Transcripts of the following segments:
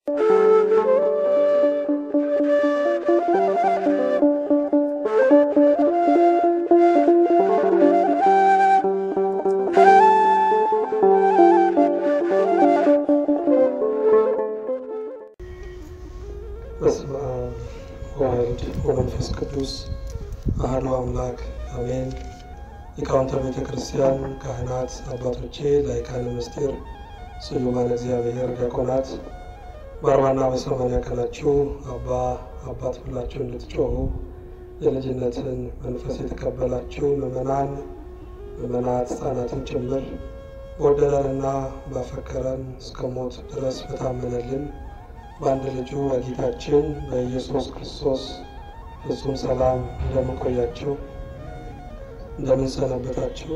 በስመ አብ ወወልድ ወመንፈስ ቅዱስ አሐዱ አምላክ አሜን። ሊቃውንተ ቤተ ክርስቲያን፣ ካህናት፣ አባቶቼ፣ ላይካነ ምስጢር፣ ስዩማን እግዚአብሔር፣ ዲያቆናት በአርባና በሰማንያ ቀናችሁ አባ አባት ብላችሁ እንድትጮኹ የልጅነትን መንፈስ የተቀበላችሁ ምዕመናን፣ ምዕመናት ሕፃናትን ጭምር በወደደንና ባፈቀረን እስከ ሞት ድረስ በታመነልን በአንድ ልጁ በጌታችን በኢየሱስ ክርስቶስ ፍጹም ሰላም እንደምንቆያችሁ እንደምንሰነበታችሁ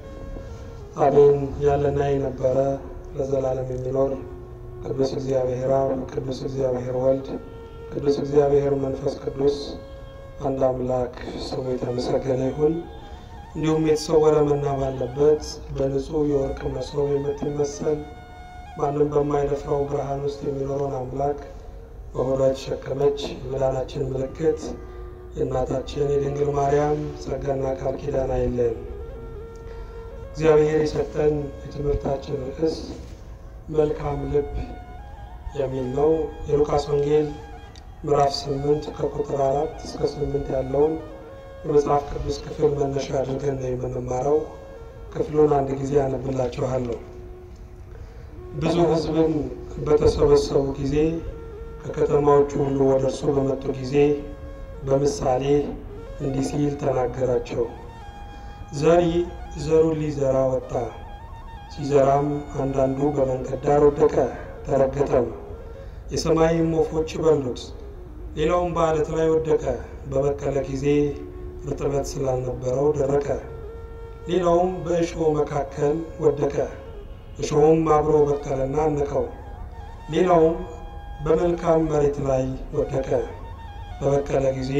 አሜን። ያለና የነበረ ለዘላለም የሚኖር ቅዱስ እግዚአብሔር አብ፣ ቅዱስ እግዚአብሔር ወልድ፣ ቅዱስ እግዚአብሔር መንፈስ ቅዱስ አንድ አምላክ ስሙ የተመሰገነ ይሁን። እንዲሁም የተሰወረ መና ባለበት በንጹሕ የወርቅ መሶብ የምትመሰል ማንም በማይደፍረው ብርሃን ውስጥ የሚኖረውን አምላክ በሆዷ የተሸከመች የመዳናችን ምልክት የእናታችን የድንግል ማርያም ጸጋና ቃል ኪዳን አይለን። እግዚአብሔር የሰጠን የትምህርታችን ርዕስ መልካም ልብ የሚል ነው። የሉቃስ ወንጌል ምዕራፍ ስምንት ከቁጥር አራት እስከ ስምንት ያለውን የመጽሐፍ ቅዱስ ክፍል መነሻ አድርገን ነው የምንማረው። ክፍሉን አንድ ጊዜ አነብላችኋለሁ። ብዙ ሕዝብም በተሰበሰቡ ጊዜ ከከተማዎቹ ሁሉ ወደ እርሱ በመጡ ጊዜ በምሳሌ እንዲህ ሲል ተናገራቸው። ዘሪ ዘሩን ሊዘራ ወጣ። ሲዘራም አንዳንዱ በመንገድ ዳር ወደቀ፣ ተረገጠም፣ የሰማይም ወፎች በሉት። ሌላውም በዓለት ላይ ወደቀ፣ በበቀለ ጊዜ እርጥበት ስላልነበረው ደረቀ። ሌላውም በእሾህ መካከል ወደቀ እሾሁም አብሮ በቀለና አነቀው። ሌላውም በመልካም መሬት ላይ ወደቀ፣ በበቀለ ጊዜ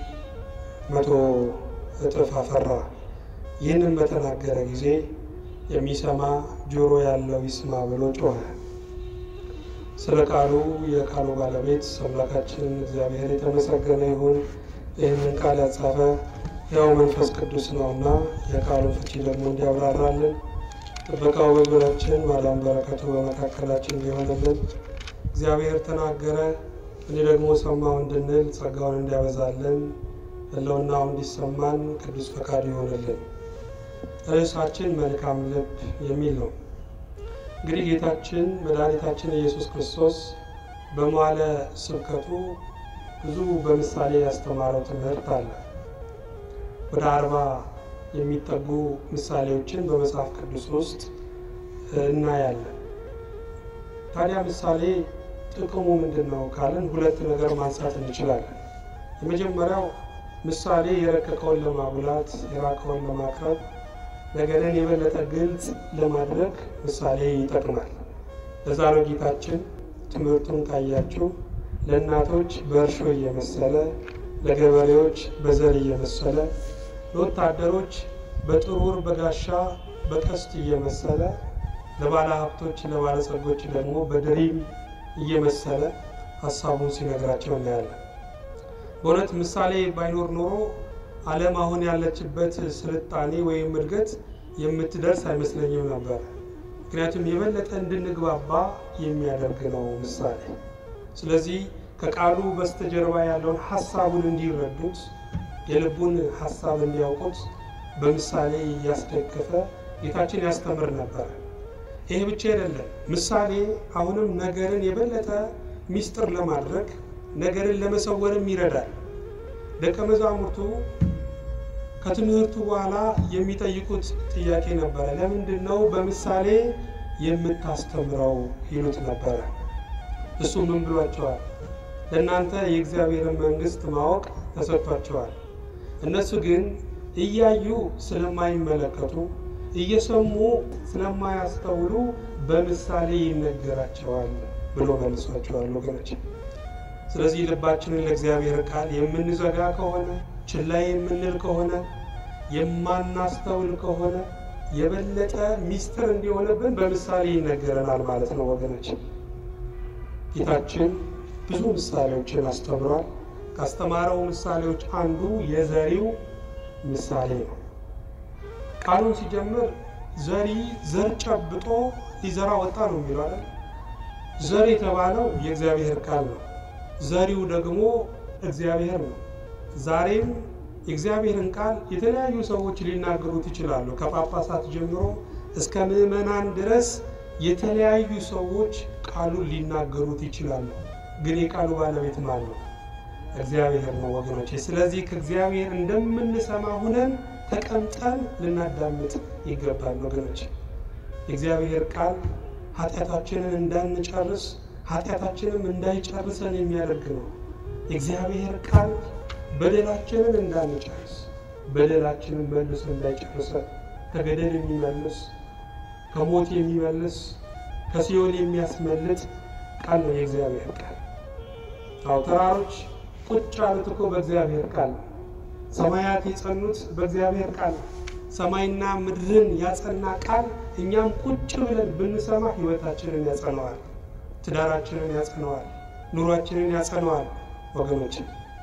መቶ እጥፍ አፈራ። ይህንን በተናገረ ጊዜ የሚሰማ ጆሮ ያለው ይስማ ብሎ ጮኸ። ስለ ቃሉ የቃሉ ባለቤት አምላካችን እግዚአብሔር የተመሰገነ ይሁን። ይህንን ቃል ያጻፈ ያው መንፈስ ቅዱስ ነውና የቃሉን ፍቺ ደግሞ እንዲያብራራልን ጥበቃው በዙሪያችን ማዳን በረከቱ በመካከላችን እንዲሆንልን እግዚአብሔር ተናገረ እኔ ደግሞ ሰማሁ እንድንል ጸጋውን እንዲያበዛልን ሕልውናው እንዲሰማን ቅዱስ ፈቃድ ይሆንልን። ርዕሳችን መልካም ልብ የሚል ነው። እንግዲህ ጌታችን መድኃኒታችን ኢየሱስ ክርስቶስ በመዋዕለ ስብከቱ ብዙ በምሳሌ ያስተማረው ትምህርት አለ። ወደ አርባ የሚጠጉ ምሳሌዎችን በመጽሐፍ ቅዱስ ውስጥ እናያለን። ታዲያ ምሳሌ ጥቅሙ ምንድን ነው ካልን ሁለት ነገር ማንሳት እንችላለን። የመጀመሪያው ምሳሌ የረቀቀውን ለማጉላት የራቀውን ለማቅረብ ነገርን የበለጠ ግልጽ ለማድረግ ምሳሌ ይጠቅማል። ለዛ ነው ጌታችን ትምህርቱን ካያችሁ ለእናቶች በእርሾ እየመሰለ ለገበሬዎች በዘር እየመሰለ ለወታደሮች በጥሩር በጋሻ በቀስት እየመሰለ ለባለ ሀብቶች ለባለጸጎች ደግሞ በድሪም እየመሰለ ሀሳቡን ሲነግራቸው እናያለን። በእውነት ምሳሌ ባይኖር ኖሮ ዓለም አሁን ያለችበት ስልጣኔ ወይም እድገት የምትደርስ አይመስለኝም ነበር። ምክንያቱም የበለጠ እንድንግባባ የሚያደርግ ነው ምሳሌ። ስለዚህ ከቃሉ በስተጀርባ ያለውን ሀሳቡን እንዲረዱት የልቡን ሀሳብ እንዲያውቁት በምሳሌ እያስደገፈ ጌታችን ያስተምር ነበር። ይሄ ብቻ አይደለም። ምሳሌ አሁንም ነገርን የበለጠ ሚስጥር ለማድረግ ነገርን ለመሰወርም ይረዳል። ደቀ መዛሙርቱ ከትምህርቱ በኋላ የሚጠይቁት ጥያቄ ነበረ። ለምንድን ነው በምሳሌ የምታስተምረው ይሉት ነበረ። እሱ ምን ብሏቸዋል? ለእናንተ የእግዚአብሔርን መንግሥት ማወቅ ተሰጥቷቸዋል። እነሱ ግን እያዩ ስለማይመለከቱ እየሰሙ ስለማያስተውሉ በምሳሌ ይነገራቸዋል ብሎ መልሷቸዋል ወገኖች። ስለዚህ ልባችንን ለእግዚአብሔር ቃል የምንዘጋ ከሆነ ችላ የምንል ከሆነ የማናስተውል ከሆነ የበለጠ ሚስጥር እንዲሆንብን በምሳሌ ይነገረናል ማለት ነው ወገኖች። ጌታችን ብዙ ምሳሌዎችን አስተምሯል። ካስተማረው ምሳሌዎች አንዱ የዘሪው ምሳሌ ነው። ቃሉን ሲጀምር ዘሪ ዘር ጨብጦ ሊዘራ ወጣ ነው የሚለው አይደል? ዘር የተባለው የእግዚአብሔር ቃል ነው። ዘሪው ደግሞ እግዚአብሔር ነው። ዛሬም የእግዚአብሔርን ቃል የተለያዩ ሰዎች ሊናገሩት ይችላሉ። ከጳጳሳት ጀምሮ እስከ ምዕመናን ድረስ የተለያዩ ሰዎች ቃሉን ሊናገሩት ይችላሉ። ግን የቃሉ ባለቤት ማን ነው? እግዚአብሔር ነው ወገኖቼ። ስለዚህ ከእግዚአብሔር እንደምንሰማ ሁነን ተቀምጠን ልናዳምጥ ይገባል ወገኖቼ። የእግዚአብሔር ቃል ኃጢአታችንን እንዳንጨርስ ኃጢአታችንም እንዳይጨርሰን የሚያደርግ ነው። የእግዚአብሔር ቃል በደላችንን እንዳንጨርስ በደላችንን መልሶ እንዳይጨርሰን ከገደል የሚመልስ ከሞት የሚመልስ ከሲኦል የሚያስመልጥ ቃል ነው የእግዚአብሔር ቃል። አዎ ተራሮች ቁጭ ያሉት እኮ በእግዚአብሔር ቃል ነው። ሰማያት የጸኑት በእግዚአብሔር ቃል ነው። ሰማይና ምድርን ያጸና ቃል እኛም ቁጭ ብለን ብንሰማ ሕይወታችንን ያጸነዋል፣ ትዳራችንን ያጸነዋል፣ ኑሯችንን ያጸነዋል ወገኖች።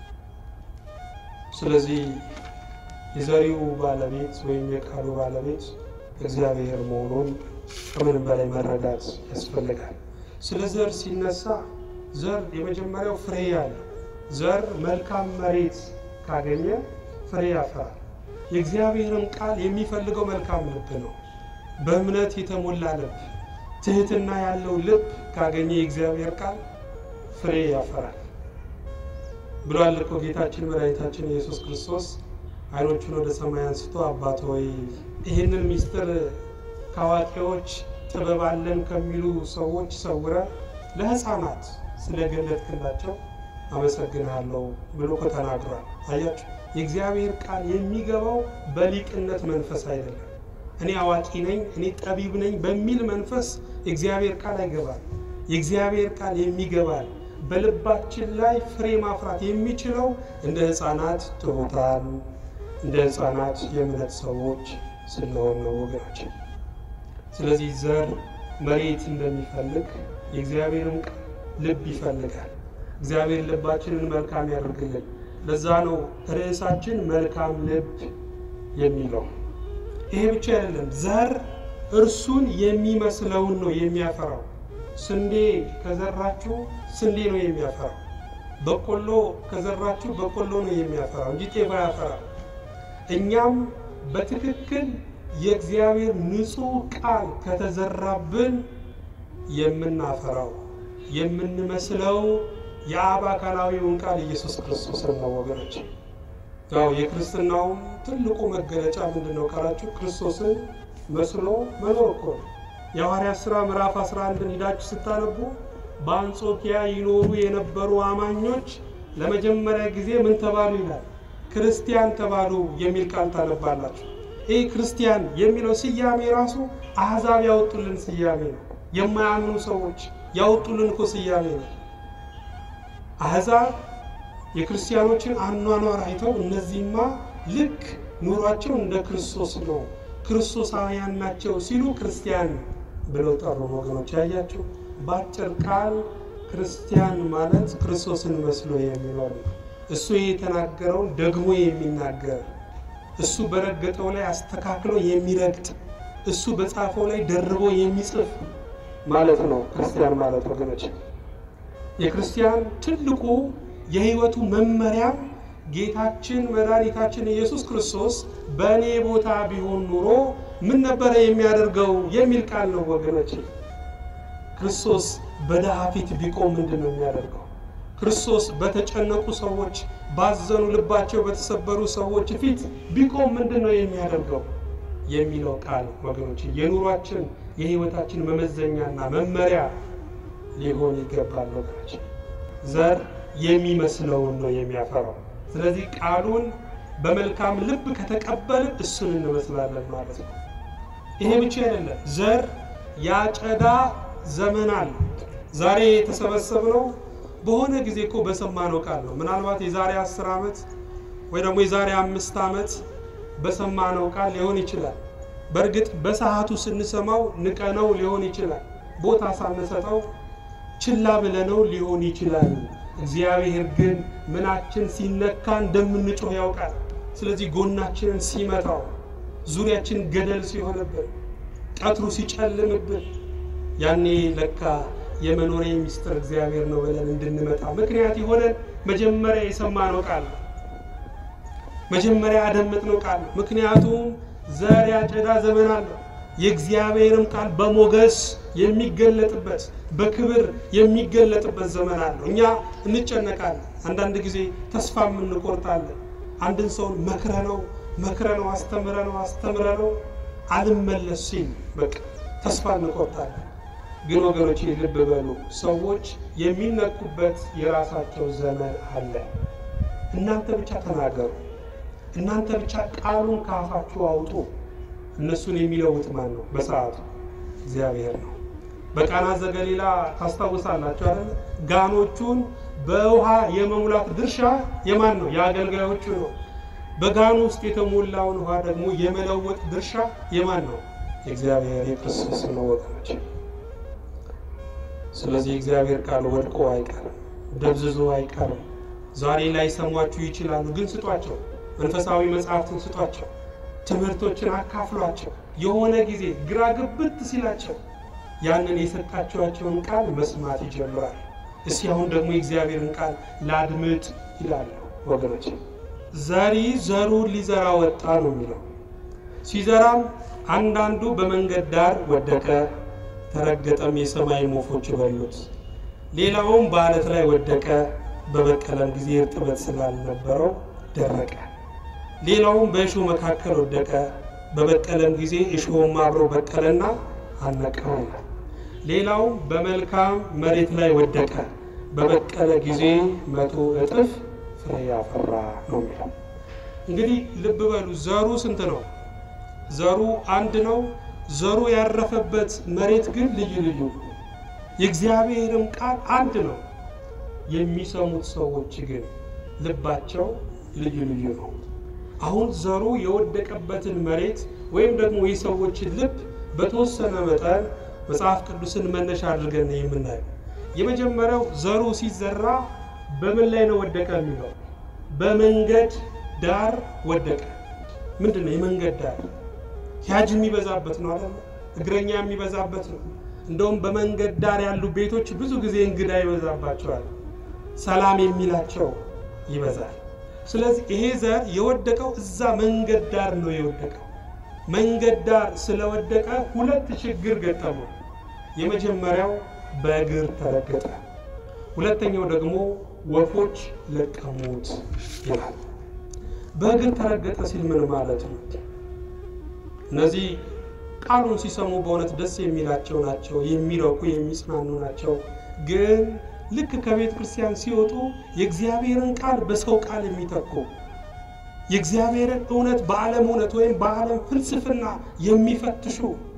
ስለዚህ የዘሪው ባለቤት ወይም የቃሉ ባለቤት እግዚአብሔር መሆኑን ከምንም በላይ መረዳት ያስፈልጋል። ስለ ዘር ሲነሳ ዘር የመጀመሪያው ፍሬ ያለ ዘር መልካም መሬት ካገኘ ፍሬ ያፈራል። የእግዚአብሔርን ቃል የሚፈልገው መልካም ልብ ነው። በእምነት የተሞላ ልብ፣ ትህትና ያለው ልብ ካገኘ የእግዚአብሔር ቃል ፍሬ ያፈራል ብሏል እኮ ጌታችን መድኃኒታችን ኢየሱስ ክርስቶስ ዓይኖቹን ወደ ሰማይ አንስቶ አባት ሆይ ይህንን ምስጢር ከአዋቂዎች ጥበብ አለን ከሚሉ ሰዎች ሰውረ ለሕፃናት ስለገለጥክላቸው አመሰግናለሁ ብሎ እኮ ተናግሯል። አያችሁ፣ የእግዚአብሔር ቃል የሚገባው በሊቅነት መንፈስ አይደለም። እኔ አዋቂ ነኝ፣ እኔ ጠቢብ ነኝ በሚል መንፈስ የእግዚአብሔር ቃል አይገባል። የእግዚአብሔር ቃል የሚገባል በልባችን ላይ ፍሬ ማፍራት የሚችለው እንደ ሕፃናት ትሑታን፣ እንደ ሕፃናት የእምነት ሰዎች ስንሆን ነው ወገኖች። ስለዚህ ዘር መሬት እንደሚፈልግ የእግዚአብሔርም ቃል ልብ ይፈልጋል። እግዚአብሔር ልባችንን መልካም ያደርግልን። ለዛ ነው ርዕሳችን መልካም ልብ የሚለው። ይሄ ብቻ አይደለም፣ ዘር እርሱን የሚመስለውን ነው የሚያፈራው። ስንዴ ከዘራችሁ ስንዴ ነው የሚያፈራው። በቆሎ ከዘራችሁ በቆሎ ነው የሚያፈራው እንጂ ጤፍ አያፈራም። እኛም በትክክል የእግዚአብሔር ንጹሕ ቃል ከተዘራብን የምናፈራው የምንመስለው የአብ አካላዊውን ቃል ኢየሱስ ክርስቶስን ነው ወገኖች። ያው የክርስትናውም ትልቁ መገለጫ ምንድን ነው ካላችሁ ክርስቶስን መስሎ መኖር እኮ ነው። የሐዋርያት ሥራ ምዕራፍ 11ን ሂዳችሁ ስታነቡ በአንጾኪያ ይኖሩ የነበሩ አማኞች ለመጀመሪያ ጊዜ ምን ተባሉ ይላል? ክርስቲያን ተባሉ የሚል ቃል ታነባላችሁ። ይህ ክርስቲያን የሚለው ስያሜ ራሱ አሕዛብ ያወጡልን ስያሜ ነው። የማያምኑ ሰዎች ያወጡልን እኮ ስያሜ ነው። አሕዛብ የክርስቲያኖችን አኗኗር አይተው እነዚህማ ልክ ኑሯቸው እንደ ክርስቶስ ነው፣ ክርስቶሳውያን ናቸው ሲሉ ክርስቲያን ብለው ጠሩ። ወገኖች ያያችሁ፣ በአጭር ቃል ክርስቲያን ማለት ክርስቶስን መስሎ የሚኖር ነው። እሱ የተናገረውን ደግሞ የሚናገር እሱ በረገጠው ላይ አስተካክሎ የሚረግጥ እሱ በጻፈው ላይ ደርቦ የሚጽፍ ማለት ነው ክርስቲያን ማለት ወገኖች። የክርስቲያን ትልቁ የሕይወቱ መመሪያም ጌታችን መድኃኒታችን ኢየሱስ ክርስቶስ በእኔ ቦታ ቢሆን ኑሮ ምን ነበረ የሚያደርገው የሚል ቃል ነው ወገኖች። ክርስቶስ በድሃ ፊት ቢቆም ምንድን ነው የሚያደርገው? ክርስቶስ በተጨነቁ ሰዎች፣ ባዘኑ ልባቸው በተሰበሩ ሰዎች ፊት ቢቆም ምንድን ነው የሚያደርገው የሚለው ቃል ወገኖች የኑሯችን የሕይወታችን መመዘኛና መመሪያ ሊሆን ይገባል ወገኖች። ዘር የሚመስለውን ነው የሚያፈራው። ስለዚህ ቃሉን በመልካም ልብ ከተቀበልን እሱን እንመስላለን ማለት ነው። ይሄ ብቻ አይደለም፣ ዘር ያጨዳ ዘመን አለ። ዛሬ የተሰበሰብነው በሆነ ጊዜ እኮ በሰማነው ቃል ነው። ምናልባት የዛሬ አስር ዓመት ወይ ደግሞ የዛሬ አምስት ዓመት በሰማነው ቃል ሊሆን ይችላል። በእርግጥ በሰዓቱ ስንሰማው ንቀነው ሊሆን ይችላል። ቦታ ሳንሰጠው ችላ ብለነው ሊሆን ይችላል። እግዚአብሔር ግን ምናችን ሲነካ እንደምንጮህ ያውቃል። ስለዚህ ጎናችንን ሲመታው፣ ዙሪያችን ገደል ሲሆንብን፣ ቀትሩ ሲጨልምብን ያኔ ለካ የመኖሪያ ሚስጥር እግዚአብሔር ነው ብለን እንድንመጣ ምክንያት የሆነን መጀመሪያ የሰማነው ቃል ነው። መጀመሪያ ያደመጥነው ቃል ነው። ምክንያቱም ዘር ያጨዳ ዘመን አለው። የእግዚአብሔርም ቃል በሞገስ የሚገለጥበት በክብር የሚገለጥበት ዘመን አለው። እኛ እንጨነቃለን። አንዳንድ ጊዜ ተስፋ የምንቆርጣለን። አንድን ሰውን መክረ ነው መክረ ነው አስተምረ ነው አስተምረ ነው አልመለስ ሲል በቃ ተስፋ እንቆርጣለን። ግን ወገኖች ልብ በሉ፣ ሰዎች የሚነኩበት የራሳቸው ዘመን አለ። እናንተ ብቻ ተናገሩ፣ እናንተ ብቻ ቃሉን ከአፋችሁ አውጡ። እነሱን የሚለውጥ ማን ነው? በሰዓቱ እግዚአብሔር ነው። በቃና ዘገሊላ ታስታውሳላችሁ አይደል? ጋኖቹን በውሃ የመሙላት ድርሻ የማን ነው? የአገልጋዮቹ ነው። በጋኑ ውስጥ የተሞላውን ውሃ ደግሞ የመለወጥ ድርሻ የማን ነው? የእግዚአብሔር የክርስቶስ ነው ወገኖች። ስለዚህ የእግዚአብሔር ቃል ወድቆ አይቀርም፣ ደብዝዞ አይቀርም። ዛሬ ላይ ሰሟችሁ ይችላሉ፣ ግን ስጧቸው። መንፈሳዊ መጽሐፍትን ስጧቸው። ትምህርቶችን አካፍሏቸው። የሆነ ጊዜ ግራ ግብት ሲላቸው ያንን የሰጣችኋቸውን ቃል መስማት ይጀምራል። እስኪ አሁን ደግሞ የእግዚአብሔርን ቃል ላድምጥ ይላሉ ወገኖች። ዘሪ ዘሩን ሊዘራ ወጣ ነው የሚለው። ሲዘራም አንዳንዱ በመንገድ ዳር ወደቀ፣ ተረገጠም፣ የሰማይ ወፎች በሉት። ሌላውም በዓለት ላይ ወደቀ፣ በበቀለም ጊዜ እርጥበት ስላልነበረው ደረቀ። ሌላውም በእሾህ መካከል ወደቀ፣ በበቀለም ጊዜ እሾህም አብሮ በቀለና አነቀው። ሌላውም በመልካም መሬት ላይ ወደቀ፣ በበቀለ ጊዜ መቶ እጥፍ ፍሬ ያፈራ ነው የሚለው። እንግዲህ ልብ በሉ ዘሩ ስንት ነው? ዘሩ አንድ ነው። ዘሩ ያረፈበት መሬት ግን ልዩ ልዩ ነው። የእግዚአብሔርም ቃል አንድ ነው። የሚሰሙት ሰዎች ግን ልባቸው ልዩ ልዩ ነው። አሁን ዘሩ የወደቀበትን መሬት ወይም ደግሞ የሰዎችን ልብ በተወሰነ መጠን መጽሐፍ ቅዱስን መነሻ አድርገን ነው የምናየው። የመጀመሪያው ዘሩ ሲዘራ በምን ላይ ነው ወደቀ የሚለው በመንገድ ዳር ወደቀ። ምንድን ነው የመንገድ ዳር? ሂያጅ የሚበዛበት ነው አይደል? እግረኛ የሚበዛበት ነው። እንደውም በመንገድ ዳር ያሉ ቤቶች ብዙ ጊዜ እንግዳ ይበዛባቸዋል። ሰላም የሚላቸው ይበዛል። ስለዚህ ይሄ ዘር የወደቀው እዛ መንገድ ዳር ነው የወደቀው። መንገድ ዳር ስለወደቀ ሁለት ችግር ገጠመው። የመጀመሪያው በእግር ተረገጠ፣ ሁለተኛው ደግሞ ወፎች ለቀሙት ይላል። በእግር ተረገጠ ሲል ምን ማለት ነው? እነዚህ ቃሉን ሲሰሙ በእውነት ደስ የሚላቸው ናቸው፣ የሚረኩ የሚጽናኑ ናቸው። ግን ልክ ከቤተ ክርስቲያን ሲወጡ የእግዚአብሔርን ቃል በሰው ቃል የሚተኩ የእግዚአብሔርን እውነት በዓለም እውነት ወይም በዓለም ፍልስፍና የሚፈትሹ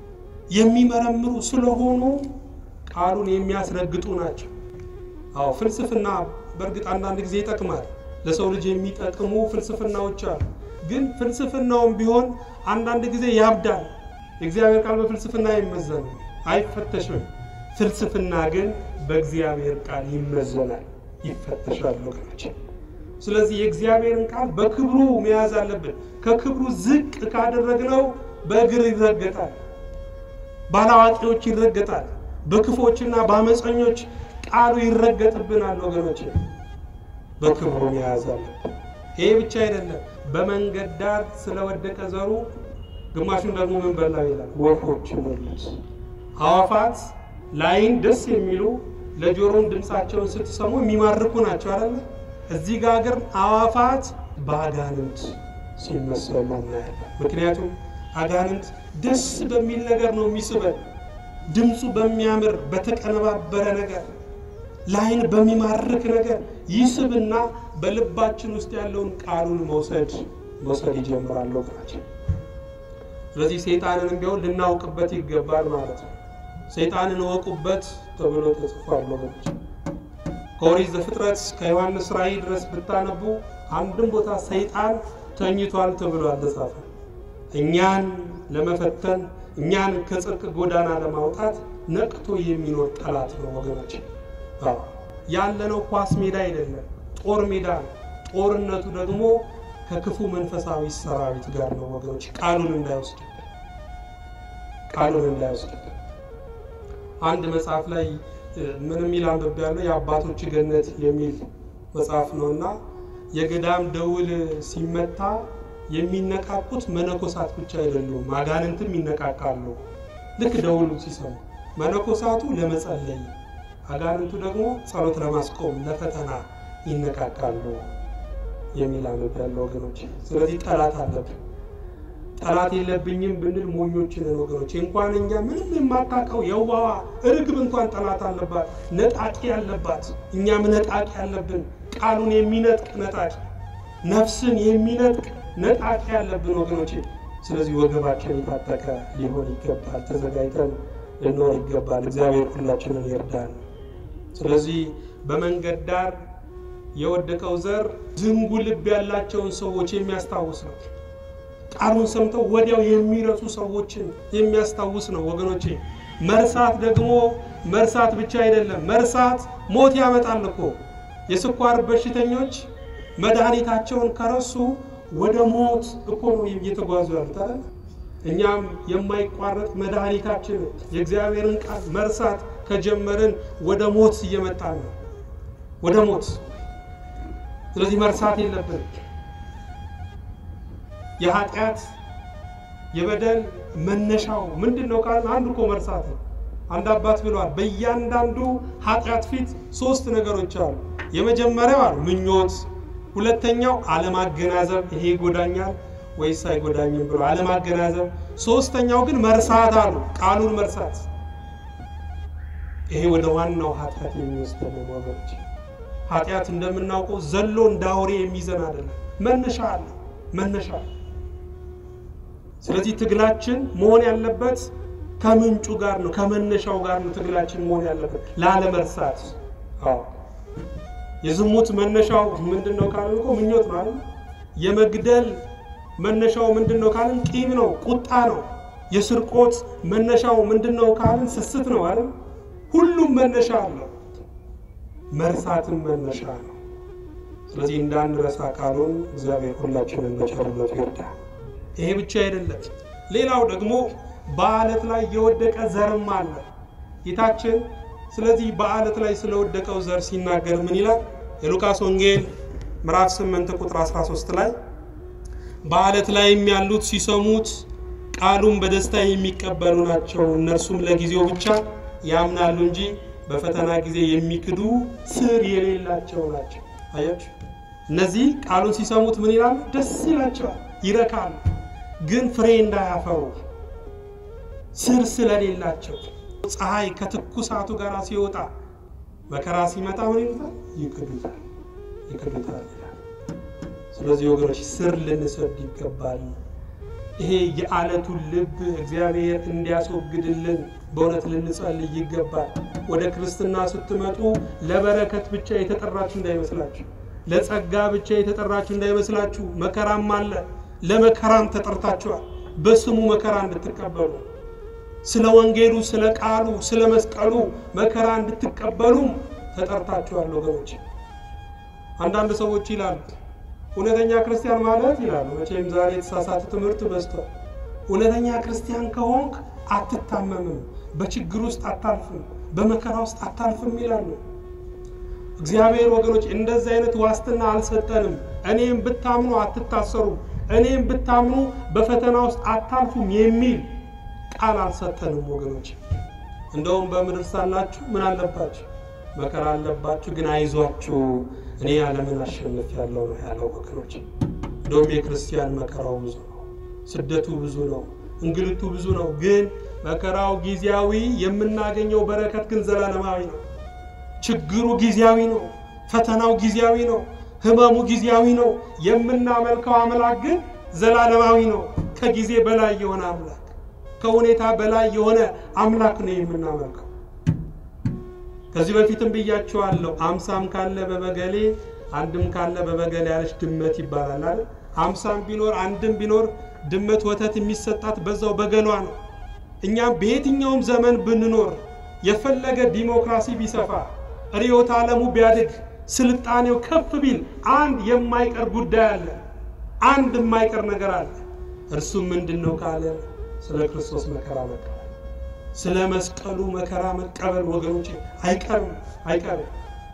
የሚመረምሩ ስለሆኑ ቃሉን የሚያስረግጡ ናቸው። አዎ ፍልስፍና በእርግጥ አንዳንድ ጊዜ ይጠቅማል። ለሰው ልጅ የሚጠቅሙ ፍልስፍናዎች አሉ። ግን ፍልስፍናውም ቢሆን አንዳንድ ጊዜ ያብዳል። የእግዚአብሔር ቃል በፍልስፍና አይመዘንም፣ አይፈተሽም። ፍልስፍና ግን በእግዚአብሔር ቃል ይመዘናል፣ ይፈተሻል ወገኖች። ስለዚህ የእግዚአብሔርን ቃል በክብሩ መያዝ አለብን። ከክብሩ ዝቅ ካደረግነው በእግር ይረገጣል፣ ባላዋቂዎች ይረገጣል፣ በክፎችና በአመፀኞች ቃሉ ይረገጥብናል ወገኖች። በክብሩ መያዝ አለብን። ይሄ ብቻ አይደለም። በመንገድ ዳር ስለወደቀ ዘሩ ግማሹን ደግሞ ምን በላው ይላል፣ ወፎች በሉት። አዋፋት ላይን ደስ የሚሉ ለጆሮም ድምፃቸውን ስትሰሙ የሚማርኩ ናቸው አይደለ? እዚህ ጋር ግን አዋፋት በአጋንንት ሲመሰሉ እናያለን። ምክንያቱም አጋንንት ደስ በሚል ነገር ነው የሚስበን፣ ድምፁ በሚያምር በተቀነባበረ ነገር ላይን በሚማርክ ነገር ይስብና በልባችን ውስጥ ያለውን ቃሉን መውሰድ መውሰድ ይጀምራል ወገናችን። ስለዚህ ሰይጣንንም ቢሆን ልናውቅበት ይገባል ማለት ነው። ሰይጣንን እወቁበት ተብሎ ተጽፏል ወገኖች። ከኦሪት ዘፍጥረት ከዮሐንስ ራእይ ድረስ ብታነቡ አንድም ቦታ ሰይጣን ተኝቷል ተብሎ አልተጻፈም። እኛን ለመፈተን እኛን ከጽድቅ ጎዳና ለማውጣት ነቅቶ የሚኖር ጠላት ነው ወገኖች። ያለነው ኳስ ሜዳ አይደለም፣ ጦር ሜዳ ነው። ጦርነቱ ደግሞ ከክፉ መንፈሳዊ ሰራዊት ጋር ነው ወገኖች። ቃሉን እንዳይወስድብን ቃሉን እንዳይወስድብን። አንድ መጽሐፍ ላይ ምን የሚል አንብቤያለሁ። የአባቶች ገነት የሚል መጽሐፍ ነው እና የገዳም ደውል ሲመታ የሚነቃቁት መነኮሳት ብቻ አይደሉም፣ አጋንንትም ይነቃቃሉ። ልክ ደውሉ ሲሰሙ መነኮሳቱ ለመጸለይ፣ አጋንንቱ ደግሞ ጸሎት ለማስቆም ለፈተና ይነቃቃሉ የሚል አንብቤያለሁ ወገኖች። ስለዚህ ጠላት አለብን። ጠላት የለብኝም ብንል ሞኞች ነን ወገኖች። እንኳን እኛ ምንም የማታውቀው የዋዋ እርግብ እንኳን ጠላት አለባት፣ ነጣቂ ያለባት። እኛም ነጣቂ ያለብን፣ ቃሉን የሚነጥቅ ነጣቂ፣ ነፍስን የሚነጥቅ ነጣቂ ያለብን ወገኖች። ስለዚህ ወገባችን የታጠቀ ሊሆን ይገባል፣ ተዘጋጅተን ልንኖር ይገባል። እግዚአብሔር ሁላችንን ይርዳል። ስለዚህ በመንገድ ዳር የወደቀው ዘር ዝንጉ ልብ ያላቸውን ሰዎች የሚያስታውስ ነው። ቃሉን ሰምተው ወዲያው የሚረሱ ሰዎችን የሚያስታውስ ነው ወገኖቼ። መርሳት ደግሞ መርሳት ብቻ አይደለም፣ መርሳት ሞት ያመጣል እኮ። የስኳር በሽተኞች መድኃኒታቸውን ከረሱ ወደ ሞት እኮ ነው እየተጓዙ ያሉት አይደል? እኛም የማይቋረጥ መድኃኒታችን የእግዚአብሔርን ቃል መርሳት ከጀመርን ወደ ሞት እየመጣን ነው፣ ወደ ሞት። ስለዚህ መርሳት የለብንም። የኃጢአት የበደል መነሻው ምንድን ነው ካልን አንዱ እኮ መርሳት ነው። አንድ አባት ብለዋል፣ በእያንዳንዱ ኃጢአት ፊት ሶስት ነገሮች አሉ። የመጀመሪያው አሉ ምኞት፣ ሁለተኛው አለማገናዘብ፣ ይሄ ይጎዳኛል ወይስ አይጎዳኝም ብሎ አለማገናዘብ፣ ሶስተኛው ግን መርሳት አሉ፣ ቃሉን መርሳት። ይሄ ወደ ዋናው ኃጢአት የሚወስደን ወገኖች። ኃጢአት እንደምናውቀው ዘሎ እንደ አውሬ የሚዘን አይደለም፣ መነሻ አለ መነሻ ስለዚህ ትግላችን መሆን ያለበት ከምንጩ ጋር ነው፣ ከመነሻው ጋር ነው ትግላችን መሆን ያለበት ላለመርሳት። አዎ የዝሙት መነሻው ምንድን ነው ካልን እኮ ምኞት ነው አይደል? የመግደል መነሻው ምንድን ነው ካልን ቂም ነው፣ ቁጣ ነው። የስርቆት መነሻው ምንድን ነው ካልን ስስት ነው አይደል? ሁሉም መነሻ አለው፣ መርሳትም መነሻ ነው። ስለዚህ እንዳንረሳ ቃሉን እግዚአብሔር ሁላችንን በቸርነቱ ይርዳል። ይሄ ብቻ አይደለም። ሌላው ደግሞ በአለት ላይ የወደቀ ዘርም አለ ጌታችን። ስለዚህ በአለት ላይ ስለወደቀው ዘር ሲናገር ምን ይላል? የሉቃስ ወንጌል ምዕራፍ 8 ቁጥር 13 ላይ በአለት ላይም ያሉት ሲሰሙት ቃሉን በደስታ የሚቀበሉ ናቸው፣ እነርሱም ለጊዜው ብቻ ያምናሉ እንጂ በፈተና ጊዜ የሚክዱ ስር የሌላቸው ናቸው። አያችሁ፣ እነዚህ ቃሉን ሲሰሙት ምን ይላሉ? ደስ ይላቸዋል፣ ይረካሉ ግን ፍሬ እንዳያፈሩ ስር ስለሌላቸው ፀሐይ ከትኩሳቱ ጋር ሲወጣ መከራ ሲመጣ ምን ይሉታል? ይክዱታል ይክዱታል ይላል። ስለዚህ ወገኖች ስር ልንሰድ ይገባል። ይሄ የአለቱን ልብ እግዚአብሔር እንዲያስወግድልን በእውነት ልንጸልይ ይገባል። ወደ ክርስትና ስትመጡ ለበረከት ብቻ የተጠራችሁ እንዳይመስላችሁ፣ ለጸጋ ብቻ የተጠራችሁ እንዳይመስላችሁ። መከራም አለ ለመከራም ተጠርታችኋል። በስሙ መከራ እንድትቀበሉ ስለ ወንጌሉ፣ ስለ ቃሉ፣ ስለ መስቀሉ መከራ እንድትቀበሉም ተጠርታችኋል ወገኖች። አንዳንድ ሰዎች ይላሉ እውነተኛ ክርስቲያን ማለት ይላሉ። መቼም ዛሬ የተሳሳተ ትምህርት በዝቷል። እውነተኛ ክርስቲያን ከሆንክ አትታመምም፣ በችግር ውስጥ አታልፍም፣ በመከራ ውስጥ አታልፍም ይላሉ። እግዚአብሔር ወገኖች እንደዚህ አይነት ዋስትና አልሰጠንም። እኔም ብታምኑ አትታሰሩም እኔም ብታምኑ በፈተና ውስጥ አታልፉም የሚል ቃል አልሰጠንም ወገኖች። እንደውም በምድር ሳላችሁ ምን አለባችሁ? መከራ አለባችሁ፣ ግን አይዟችሁ እኔ ዓለምን አሸንፌአለሁ ነው ያለው ወገኖች። እንደውም የክርስቲያን መከራው ብዙ ነው፣ ስደቱ ብዙ ነው፣ እንግልቱ ብዙ ነው። ግን መከራው ጊዜያዊ፣ የምናገኘው በረከት ግን ዘላለማዊ ነው። ችግሩ ጊዜያዊ ነው፣ ፈተናው ጊዜያዊ ነው፣ ህመሙ ጊዜያዊ ነው። የምናመልከው አምላክ ግን ዘላለማዊ ነው። ከጊዜ በላይ የሆነ አምላክ፣ ከሁኔታ በላይ የሆነ አምላክ ነው የምናመልከው። ከዚህ በፊትም ብያቸዋለሁ። አምሳም ካለ በበገሌ አንድም ካለ በበገሌ ያለች ድመት ይባላል አይደል? አምሳም ቢኖር አንድም ቢኖር ድመት ወተት የሚሰጣት በዛው በገሏ ነው። እኛም በየትኛውም ዘመን ብንኖር የፈለገ ዲሞክራሲ ቢሰፋ ርዕዮተ ዓለሙ ቢያድግ ስልጣኔው ከፍ ቢል አንድ የማይቀር ጉዳይ አለ። አንድ የማይቀር ነገር አለ። እርሱም ምንድን ነው ካለ ስለ ክርስቶስ መከራ መቀበል፣ ስለ መስቀሉ መከራ መቀበል ወገኖች አይቀርም አይቀርም።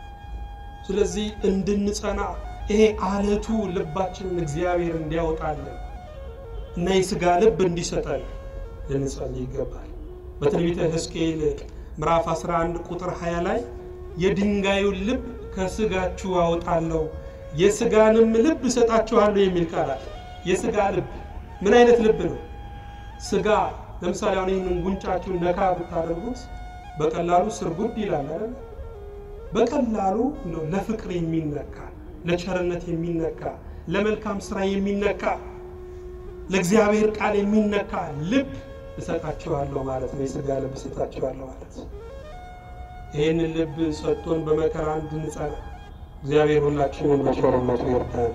ስለዚህ እንድንጸና ይሄ አለቱ ልባችንን እግዚአብሔር እንዲያወጣልን እና የሥጋ ልብ እንዲሰጠን ልንጸልይ ይገባል። በትንቢተ ሕዝቅኤል ምዕራፍ 11 ቁጥር 20 ላይ የድንጋዩን ልብ ከሥጋችሁ አወጣለሁ የሥጋንም ልብ እሰጣችኋለሁ የሚል ቃል አለ። የሥጋ ልብ ምን አይነት ልብ ነው? ሥጋ ለምሳሌ አሁን ይህንን ጉንጫችሁን ነካ ብታደርጉት በቀላሉ ስርጉድ ይላል አይደል? በቀላሉ እንደው ለፍቅር የሚነካ ለቸርነት የሚነካ ለመልካም ስራ የሚነካ ለእግዚአብሔር ቃል የሚነካ ልብ እሰጣችኋለሁ ማለት ነው። የሥጋ ልብ እሰጣችኋለሁ ማለት ይህንን ልብ ሰጥቶን በመከራ እንድንጸና እግዚአብሔር ሁላችንን በቸርነቱ ይርዳን።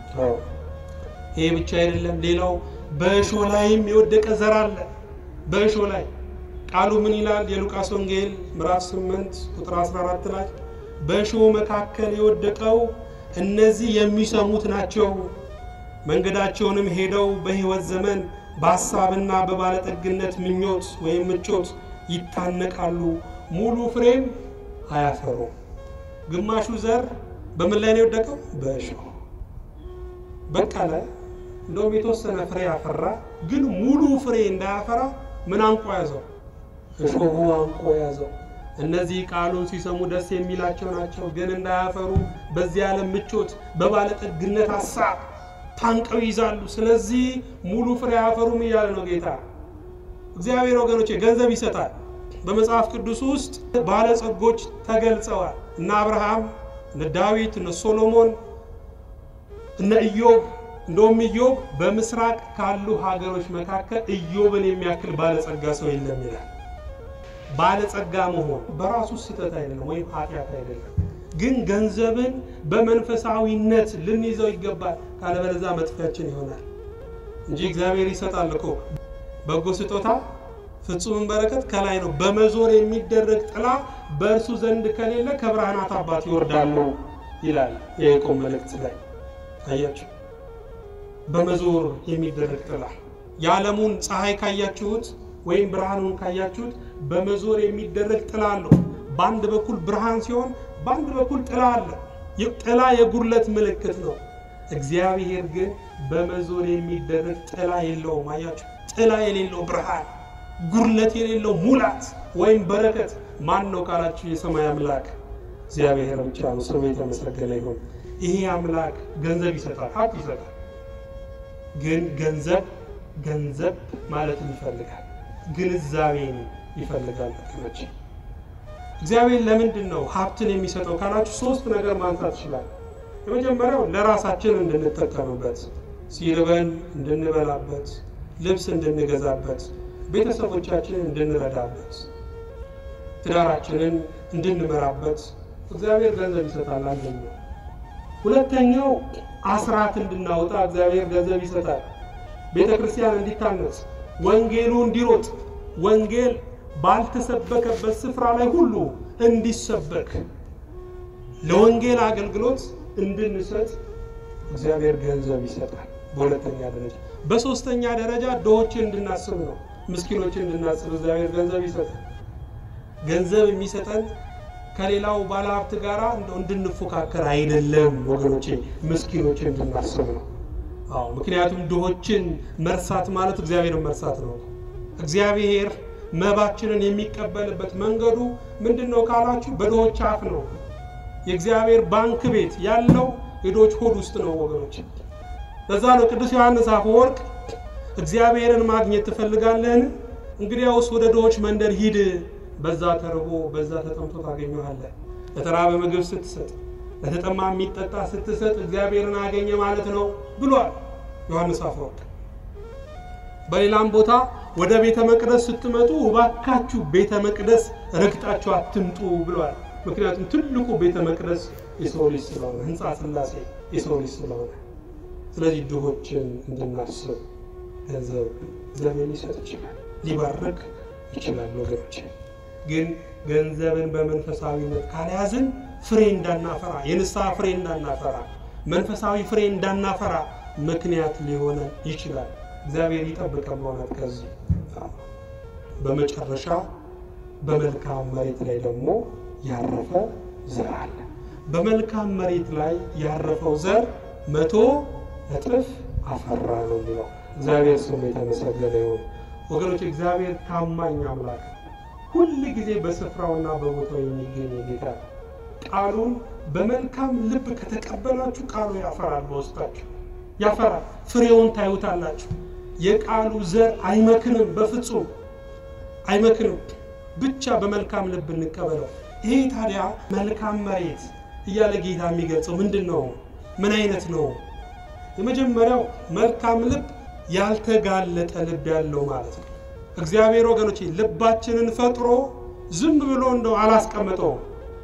ይሄ ብቻ አይደለም። ሌላው በእሾህ ላይም የወደቀ ዘር አለ። በእሾህ ላይ ቃሉ ምን ይላል? የሉቃስ ወንጌል ምዕራፍ 8 ቁጥር 14 ላይ በእሾህ መካከል የወደቀው እነዚህ የሚሰሙት ናቸው፣ መንገዳቸውንም ሄደው በሕይወት ዘመን በሐሳብና በባለጠግነት ምኞት ወይም ምቾት ይታነቃሉ፣ ሙሉ ፍሬም አያፈሩም። ግማሹ ዘር በምን ላይ ነው የወደቀው? በእሾህ በቀለ። እንደውም የተወሰነ ፍሬ ያፈራ፣ ግን ሙሉ ፍሬ እንዳያፈራ ምን አንቆ ያዘው? እሾሁ አንቆ ያዘው። እነዚህ ቃሉን ሲሰሙ ደስ የሚላቸው ናቸው፣ ግን እንዳያፈሩ በዚህ ዓለም ምቾት፣ በባለጠግነት ሐሳብ ታንቀው ይዛሉ። ስለዚህ ሙሉ ፍሬ አያፈሩም እያለ ነው ጌታ እግዚአብሔር። ወገኖቼ ገንዘብ ይሰጣል። በመጽሐፍ ቅዱስ ውስጥ ባለጸጎች ተገልጸዋል። እነ አብርሃም፣ እነ ዳዊት፣ እነ ሶሎሞን፣ እነ ኢዮብ። እንደውም ኢዮብ በምስራቅ ካሉ ሀገሮች መካከል ኢዮብን የሚያክል ባለጸጋ ሰው የለም ይላል። ባለጸጋ መሆን በራሱ ስህተት አይደለም ወይም ኃጢአት አይደለም። ግን ገንዘብን በመንፈሳዊነት ልንይዘው ይገባል። ካለበለዚያ መጥፊያችን ይሆናል እንጂ እግዚአብሔር ይሰጣል እኮ በጎ ስጦታ ፍጹምን በረከት ከላይ ነው። በመዞር የሚደረግ ጥላ በእርሱ ዘንድ ከሌለ ከብርሃናት አባት ይወርዳሉ ይላል የያዕቆብ መልእክት ላይ አያችሁ። በመዞር የሚደረግ ጥላ የዓለሙን ፀሐይ ካያችሁት ወይም ብርሃኑን ካያችሁት በመዞር የሚደረግ ጥላ አለው። በአንድ በኩል ብርሃን ሲሆን በአንድ በኩል ጥላ አለ። ጥላ የጉድለት ምልክት ነው። እግዚአብሔር ግን በመዞር የሚደረግ ጥላ የለውም። አያችሁ፣ ጥላ የሌለው ብርሃን፣ ጉድለት የሌለው ሙላት ወይም በረከት ማን ነው ካላችሁ የሰማይ አምላክ እግዚአብሔር ብቻ ነው። ስሙ የተመሰገነ ይሁን። ይሄ አምላክ ገንዘብ ይሰጣል፣ ሀብት ይሰጣል። ግን ገንዘብ ገንዘብ ማለትን ይፈልጋል፣ ግንዛቤን ይፈልጋል። ጥቅሞች እግዚአብሔር ለምንድን ነው ሀብትን የሚሰጠው ካላችሁ ሶስት ነገር ማንሳት ይችላል። የመጀመሪያው ለራሳችን እንድንጠቀምበት፣ ሲርበን እንድንበላበት፣ ልብስ እንድንገዛበት፣ ቤተሰቦቻችንን እንድንረዳበት፣ ትዳራችንን እንድንመራበት እግዚአብሔር ገንዘብ ይሰጣል። አንደኛው። ሁለተኛው አስራት እንድናወጣ እግዚአብሔር ገንዘብ ይሰጣል። ቤተ ክርስቲያን እንዲታነጽ፣ ወንጌሉ እንዲሮጥ፣ ወንጌል ባልተሰበከበት ስፍራ ላይ ሁሉ እንዲሰበክ ለወንጌል አገልግሎት እንድንሰጥ እግዚአብሔር ገንዘብ ይሰጣል። በሁለተኛ ደረጃ። በሶስተኛ ደረጃ ድሆችን እንድናስብ ነው፣ ምስኪኖችን እንድናስብ እግዚአብሔር ገንዘብ ይሰጣል። ገንዘብ የሚሰጠን ከሌላው ባለሀብት ጋር እንደው እንድንፎካከር አይደለም ወገኖቼ፣ ምስኪኖችን እንድናስብ ነው። አዎ፣ ምክንያቱም ድሆችን መርሳት ማለት እግዚአብሔርን መርሳት ነው። እግዚአብሔር መባችንን የሚቀበልበት መንገዱ ምንድን ነው ካላችሁ፣ በድሆች አፍ ነው። የእግዚአብሔር ባንክ ቤት ያለው የድሆች ሆድ ውስጥ ነው ወገኖች። ለዛ ነው ቅዱስ ዮሐንስ አፈወርቅ እግዚአብሔርን ማግኘት ትፈልጋለህን? እንግዲያውስ ወደ ድሆች መንደር ሂድ፣ በዛ ተርቦ በዛ ተጠምቶ ታገኘዋለህ። ለተራበ ምግብ ስትሰጥ፣ ለተጠማ የሚጠጣ ስትሰጥ እግዚአብሔርን አገኘ ማለት ነው ብሏል ዮሐንስ አፈወርቅ። በሌላም ቦታ ወደ ቤተ መቅደስ ስትመጡ እባካችሁ ቤተ መቅደስ ረግጣችሁ አትምጡ ብሏል። ምክንያቱም ትልቁ ቤተ መቅደስ የሰው ልጅ ስለሆነ ሕንፃ ሥላሴ የሰው ልጅ ስለሆነ፣ ስለዚህ ድሆችን እንድናስብ ገንዘብ እግዚአብሔር ሊሰጥ ይችላል፣ ሊባርክ ይችላል። ወገኖች ግን ገንዘብን በመንፈሳዊነት ካልያዝን ፍሬ እንዳናፈራ የንስሐ ፍሬ እንዳናፈራ መንፈሳዊ ፍሬ እንዳናፈራ ምክንያት ሊሆነን ይችላል። እግዚአብሔር ይጠብቀን በእውነት ከዚህ። በመጨረሻ በመልካም መሬት ላይ ደግሞ ያረፈ ዘር አለ። በመልካም መሬት ላይ ያረፈው ዘር መቶ እጥፍ አፈራ ነው የሚለው። እግዚአብሔር ስሙ የተመሰገነ ይሁን። ወገኖች እግዚአብሔር ታማኝ አምላክ ሁል ጊዜ በስፍራውና በቦታው የሚገኝ ጌታ ቃሉን በመልካም ልብ ከተቀበላችሁ ቃሉ ያፈራል፣ በውስጣችሁ ያፈራል። ፍሬውን ታዩታላችሁ። የቃሉ ዘር አይመክንም፣ በፍጹም አይመክንም። ብቻ በመልካም ልብ እንቀበለው። ይሄ ታዲያ መልካም መሬት እያለ ጌታ የሚገልጸው ምንድን ነው? ምን አይነት ነው? የመጀመሪያው መልካም ልብ ያልተጋለጠ ልብ ያለው ማለት ነው። እግዚአብሔር ወገኖች ልባችንን ፈጥሮ ዝም ብሎ እንደው አላስቀመጠውም።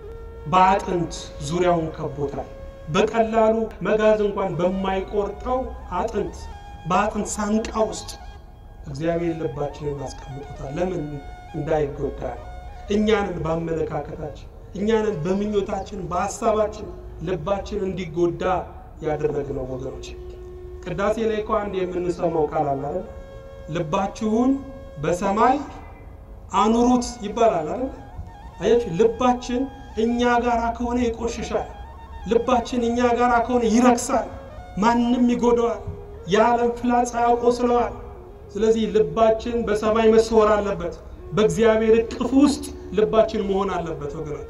በአጥንት ዙሪያውን ከቦታል። በቀላሉ መጋዝ እንኳን በማይቆርጠው አጥንት በአጥንት ሳንቃ ውስጥ እግዚአብሔር ልባችንን አስቀምጦታል። ለምን እንዳይጎዳ ነው። እኛንን በአመለካከታችን እኛንን በምኞታችን በሀሳባችን ልባችን እንዲጎዳ ያደረግነው ወገኖች። ቅዳሴ ላይ እኮ አንድ የምንሰማው ቃል አለ አይደል? ልባችሁን በሰማይ አኑሩት ይባላል አይደል? አያችሁ፣ ልባችን እኛ ጋራ ከሆነ ይቆሽሻል። ልባችን እኛ ጋራ ከሆነ ይረክሳል፣ ማንም ይጎደዋል፣ የዓለም ፍላጻ ያቆስለዋል። ስለዚህ ልባችን በሰማይ መሰወር አለበት። በእግዚአብሔር እቅፍ ውስጥ ልባችን መሆን አለበት ወገኖች።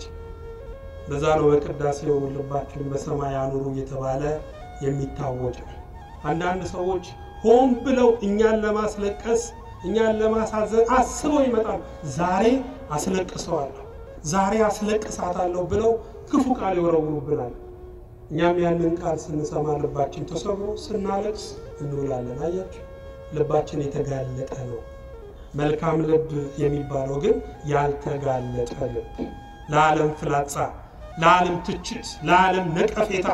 ለዛ ነው በቅዳሴው ልባችን በሰማይ አኑሩ እየተባለ የሚታወጀው። አንዳንድ ሰዎች ሆን ብለው እኛን ለማስለቀስ እኛን ለማሳዘን አስበው ይመጣል። ዛሬ አስለቅሰዋለሁ፣ ዛሬ አስለቅሳታለሁ ብለው ክፉ ቃል ይወረውሩብናል። እኛም ያንን ቃል ስንሰማ ልባችን ተሰብሮ ስናለቅስ እንውላለን። አያችሁ፣ ልባችን የተጋለጠ ነው። መልካም ልብ የሚባለው ግን ያልተጋለጠ ልብ፣ ለዓለም ፍላጻ፣ ለዓለም ትችት፣ ለዓለም ነቀፌታ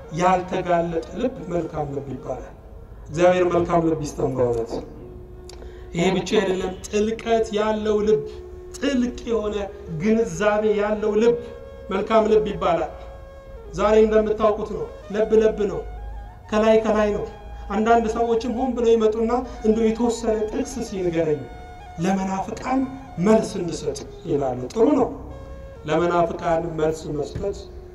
ያልተጋለጠ ልብ መልካም ልብ ይባላል። እግዚአብሔር መልካም ልብ ይስጠን በእውነት። ይሄ ብቻ አይደለም፣ ጥልቀት ያለው ልብ፣ ጥልቅ የሆነ ግንዛቤ ያለው ልብ መልካም ልብ ይባላል። ዛሬ እንደምታውቁት ነው፣ ለብ ለብ ነው፣ ከላይ ከላይ ነው። አንዳንድ ሰዎችም ሆን ብለው ይመጡና እንደው የተወሰነ ጥቅስ ሲንገረኝ ለመናፍቃን መልስ እንሰጥ ይላሉ። ጥሩ ነው፣ ለመናፍቃን መልስ መስጠት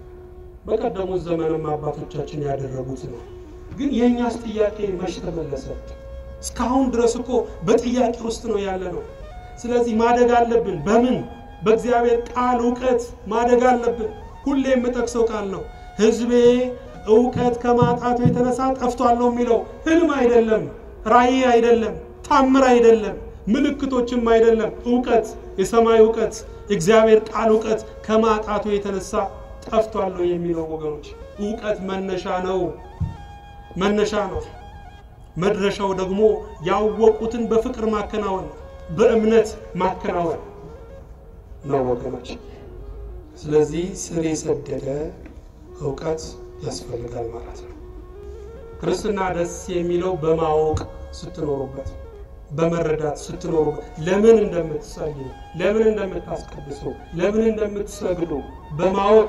በቀደሙት ዘመንም አባቶቻችን ያደረጉት ነው። ግን የእኛስ ጥያቄ መች ተመለሰ? እስካሁን ድረስ እኮ በጥያቄ ውስጥ ነው ያለ ነው። ስለዚህ ማደግ አለብን። በምን? በእግዚአብሔር ቃል እውቀት ማደግ አለብን። ሁሌ የምጠቅሰው ቃል ነው። ሕዝቤ እውቀት ከማጣቱ የተነሳ ጠፍቷል ነው የሚለው። ህልም አይደለም፣ ራእይ አይደለም፣ ታምር አይደለም፣ ምልክቶችም አይደለም። እውቀት፣ የሰማይ እውቀት፣ የእግዚአብሔር ቃል እውቀት ከማጣቱ የተነሳ ጠፍቷል ነው የሚለው። ወገኖች እውቀት መነሻ ነው፣ መነሻ ነው። መድረሻው ደግሞ ያወቁትን በፍቅር ማከናወን፣ በእምነት ማከናወን ነው ወገኖች። ስለዚህ ስር የሰደደ እውቀት ያስፈልጋል ማለት ነው። ክርስትና ደስ የሚለው በማወቅ ስትኖሩበት፣ በመረዳት ስትኖሩበት፣ ለምን እንደምትጸልዩ፣ ለምን እንደምታስቀድሱ፣ ለምን እንደምትሰግዱ በማወቅ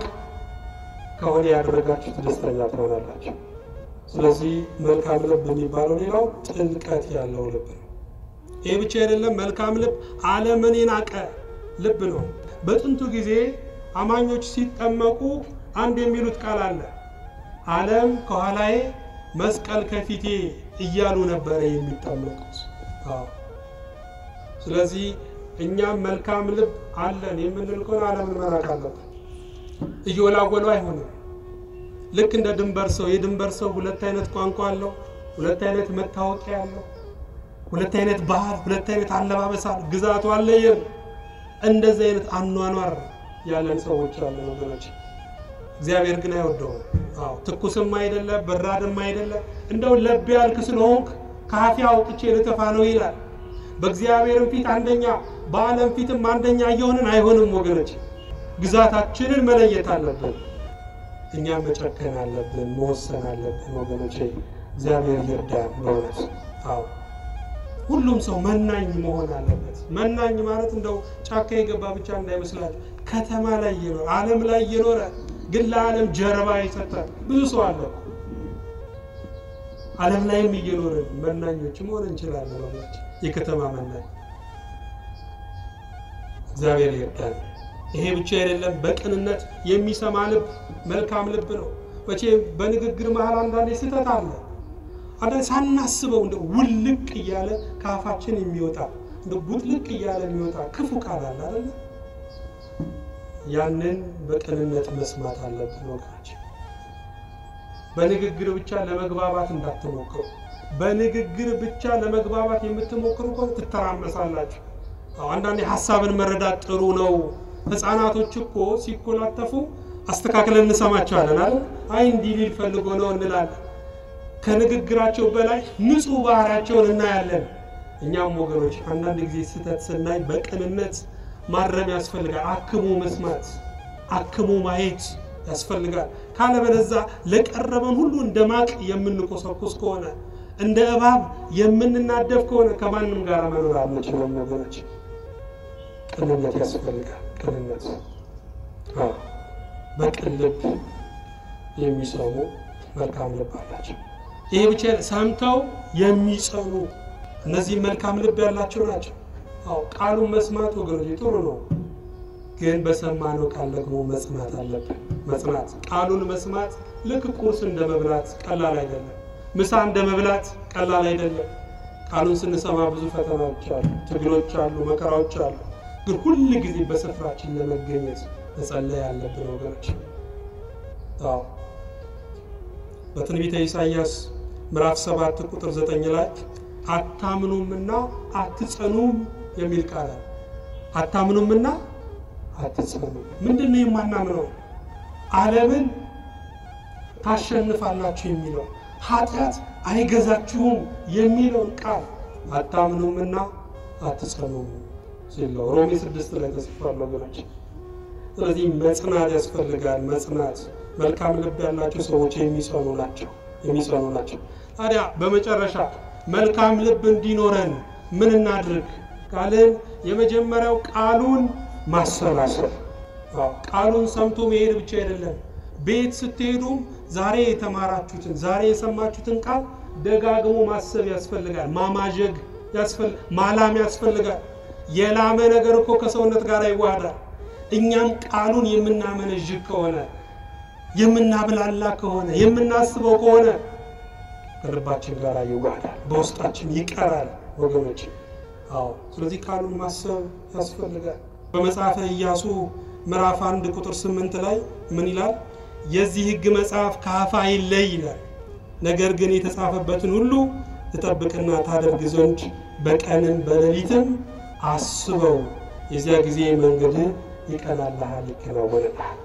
ከሆነ ያደረጋችሁት ደስተኛ ትሆናላችሁ። ስለዚህ መልካም ልብ የሚባለው ሌላው ጥልቀት ያለው ልብ ነው። ይህ ብቻ አይደለም። መልካም ልብ ዓለምን የናቀ ልብ ነው። በጥንቱ ጊዜ አማኞች ሲጠመቁ አንድ የሚሉት ቃል አለ። ዓለም ከኋላዬ መስቀል ከፊቴ እያሉ ነበረ የሚጠመቁት። ስለዚህ እኛም መልካም ልብ አለን የምንል ከሆነ ዓለምን መናቅ አለብን። እየወላወሉ አይሆንም። ልክ እንደ ድንበር ሰው የድንበር ሰው ሁለት አይነት ቋንቋ አለው፣ ሁለት አይነት መታወቂያ አለው፣ ሁለት አይነት ባህል፣ ሁለት አይነት አለባበስ አለ። ግዛቱ አለየም። እንደዚህ አይነት አኗኗር ያለን ሰዎች አለን ወገኖች። እግዚአብሔር ግን አይወደውም። አዎ ትኩስም አይደለ በራድም አይደለ እንደው ለብ ያልክ ስለሆንክ ካፌ አውጥቼ ልተፋ ነው ይላል። በእግዚአብሔርም ፊት አንደኛ በዓለም ፊትም አንደኛ እየሆንን አይሆንም ወገኖች። ግዛታችንን መለየት አለብን። እኛም መጨከን አለብን፣ መወሰን አለብን ወገኖች። እግዚአብሔር ይርዳን በእውነት። አዎ ሁሉም ሰው መናኝ መሆን አለበት። መናኝ ማለት እንደው ጫካ የገባ ብቻ እንዳይመስላችሁ፣ ከተማ ላይ እየኖረ ዓለም ላይ እየኖረ ግን ለዓለም ጀርባ የሰጠ ብዙ ሰው አለ። ዓለም ላይም እየኖርን መናኞች መሆን እንችላለን። ወገኖች የከተማ መናኝ እግዚአብሔር ይርዳን። ይሄ ብቻ አይደለም፣ በቅንነት የሚሰማ ልብ መልካም ልብ ነው። መቼ በንግግር መሀል አንዳንዴ ስህተት አለ። አንዳንዴ ሳናስበው እንደ ውልቅ እያለ ከአፋችን የሚወጣ እንደ ቡጥልቅ እያለ የሚወጣ ክፉ ቃል አለ አይደለ? ያንን በቅንነት መስማት አለብን ወገኖች። በንግግር ብቻ ለመግባባት እንዳትሞክሩ። በንግግር ብቻ ለመግባባት የምትሞክሩ ከሆነ ትተራመሳላችሁ። አንዳንዴ ሀሳብን መረዳት ጥሩ ነው። ሕፃናቶች እኮ ሲኮላተፉ አስተካክለን እንሰማቸዋለን አይደል? አይ እንዲህ ሊል ፈልጎ ነው እንላለን። ከንግግራቸው በላይ ንጹሕ ባህሪያቸውን እናያለን። እኛም ወገኖች አንዳንድ ጊዜ ስህተት ስናይ በቅንነት ማረም ያስፈልጋል። አክሙ መስማት፣ አክሙ ማየት ያስፈልጋል። ካለበለዛ ለቀረበን ሁሉ እንደ ማቅ የምንቆሰቁስ ከሆነ እንደ እባብ የምንናደፍ ከሆነ ከማንም ጋር መኖር አንችልም ወገኖች። ቅንነት ያስፈልጋል። ቅንነት በቅን ልብ የሚሰሙ መልካም ልብ አላቸው። ይሄ ብቻ ሰምተው የሚጸኑ እነዚህ መልካም ልብ ያላቸው ናቸው። አዎ ቃሉን መስማት ወገኖች ጥሩ ነው፣ ግን በሰማነው ቃል ደግሞ መጽናት አለብን። መጽናት ቃሉን መስማት ልክ ቁርስ እንደ መብላት ቀላል አይደለም። ምሳ እንደ መብላት ቀላል አይደለም። ቃሉን ስንሰማ ብዙ ፈተናዎች አሉ፣ ትግሎች አሉ፣ መከራዎች አሉ። ግን ሁል ጊዜ በስፍራችን ለመገኘት መጸለይ ያለብን ወገኖች። አዎ በትንቢተ ኢሳይያስ ምዕራፍ 7 ቁጥር 9 ላይ አታምኑምና አትጸኑም የሚል ቃል አለ። አታምኑምና አትጸኑም። ምንድን ነው የማናምነው? ዓለምን ታሸንፋላችሁ የሚለው ኃጢአት አይገዛችሁም የሚለውን ቃል አታምኑምና አትጸኑም ሲል ነው ሮሜ ስድስት ላይ ተጽፏል ወገኖች። ስለዚህ መጽናት ያስፈልጋል። መጽናት መልካም ልብ ያላቸው ሰዎች የሚጸኑ ናቸው የሚጸኑ ናቸው። ታዲያ በመጨረሻ መልካም ልብ እንዲኖረን ምን እናድርግ ካልን የመጀመሪያው ቃሉን ማሰላሰል። ቃሉን ሰምቶ መሄድ ብቻ አይደለም። ቤት ስትሄዱም ዛሬ የተማራችሁትን ዛሬ የሰማችሁትን ቃል ደጋግሞ ማሰብ ያስፈልጋል። ማማዠግ ያስፈልጋል። ማላም ያስፈልጋል። የላመ ነገር እኮ ከሰውነት ጋር ይዋሃዳል። እኛም ቃሉን የምናመነዥግ ከሆነ የምናብላላ ከሆነ የምናስበው ከሆነ ከልባችን ጋር ይዋሃዳል፣ በውስጣችን ይቀራል ወገኖች። አዎ፣ ስለዚህ ቃሉን ማሰብ ያስፈልጋል። በመጽሐፈ ኢያሱ ምዕራፍ አንድ ቁጥር ስምንት ላይ ምን ይላል? የዚህ ሕግ መጽሐፍ ከአፍ አይለይ ይላል። ነገር ግን የተጻፈበትን ሁሉ ትጠብቅና ታደርግ ዘንድ በቀንም በሌሊትም አስበው፣ የዚያ ጊዜ መንገድህ ይቀናልሃል፣ ይከናወንልሃል።